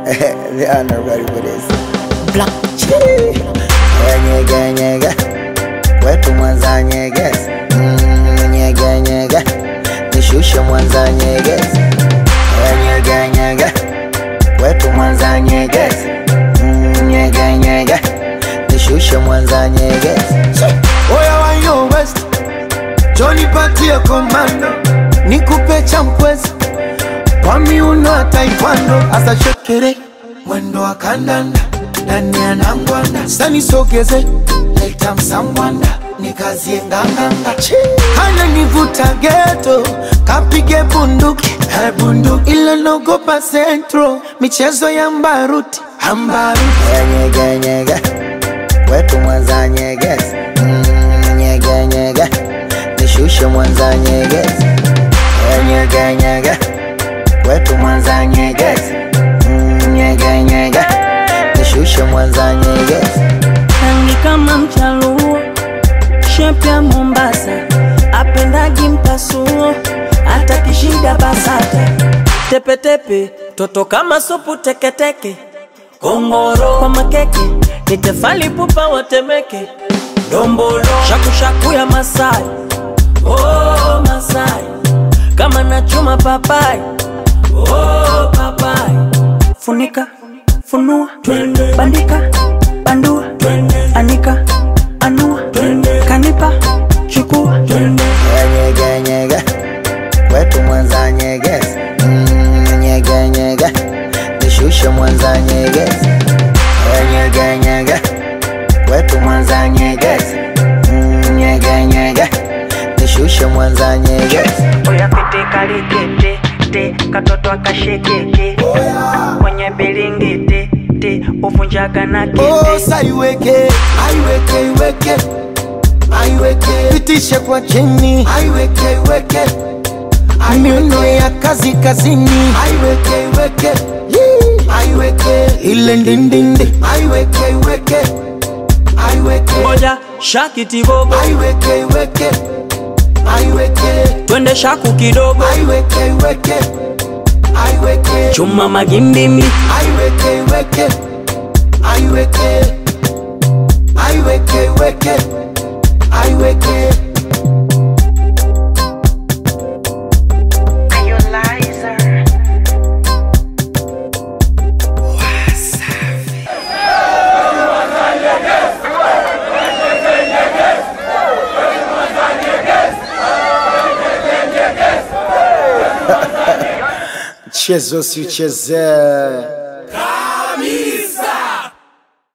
they are not ready for this. Black Chii. Eh, Nyege nyege, kwetu Mwanza nyegezi. Mm, nyege nyege, nishushe Mwanza nyegezi. Eh, Nyege nyege, kwetu Mwanza nyegezi. Mm, nyege nyege, nishushe Mwanza nyegezi. Oya wa yo West, Johnny patie komando, nikupe champwezi kwa miuno ya taekwondo, asa shekere mwendo wa kandanda ndani ya nangwanda, sani sogeze leta msangwanda nikazie nganganga, hana nivuta geto kapige bunduki eh, bunduki ile nogopa centro michezo ya mbaruti ambaruti Eh, Nyege nyege, kwetu Mwanza nyegezi. Mm, nyege nyege, nishushe Mwanza nyegezi. Eh, Nyege nyege, kwetu Mwanza nyegezi. Mm, nyege nyege, nishushe Mwanza nyegezi. rangi kama mchaluo, shepu ya Mombasa, apendagi mpasuo, hata kishida basata, tepetepe, toto kama supu teketeke, kongoro kwa makeke, ni tefali pupa watemeke, dombolo shakushaku ya Masai, oh Masai, kama nachuma papai, oh papai, funika funua bandika bandua anika anua kanipa chukua Eh, Nyege nyege, kwetu Mwanza nyegezi. Mm, nyege nyege, nishushe Mwanza nyegezi. Eh, Nyege nyege, kwetu Mwanza nyegezi. Mm, nyege nyege, nishushe Mwanza nyegezi. oya pete kalikete te katoto akashekeke kwenye bilingiti te uvunjaga na Oh, kete saiweke aiweke iweke aiweke pitishe kwa chini aiweke iweke miuno ya kazi kazini aiweke iweke Yee. aiweke ile ndindindi aiweke iweke aiweke moja shakitibobo aiweke iweke aiweke twende shaku kidogo aiweke iweke aiweke chuma magimbimi aiweke iweke aiweke aiweke iweke aiweke Mchezo si uchezee.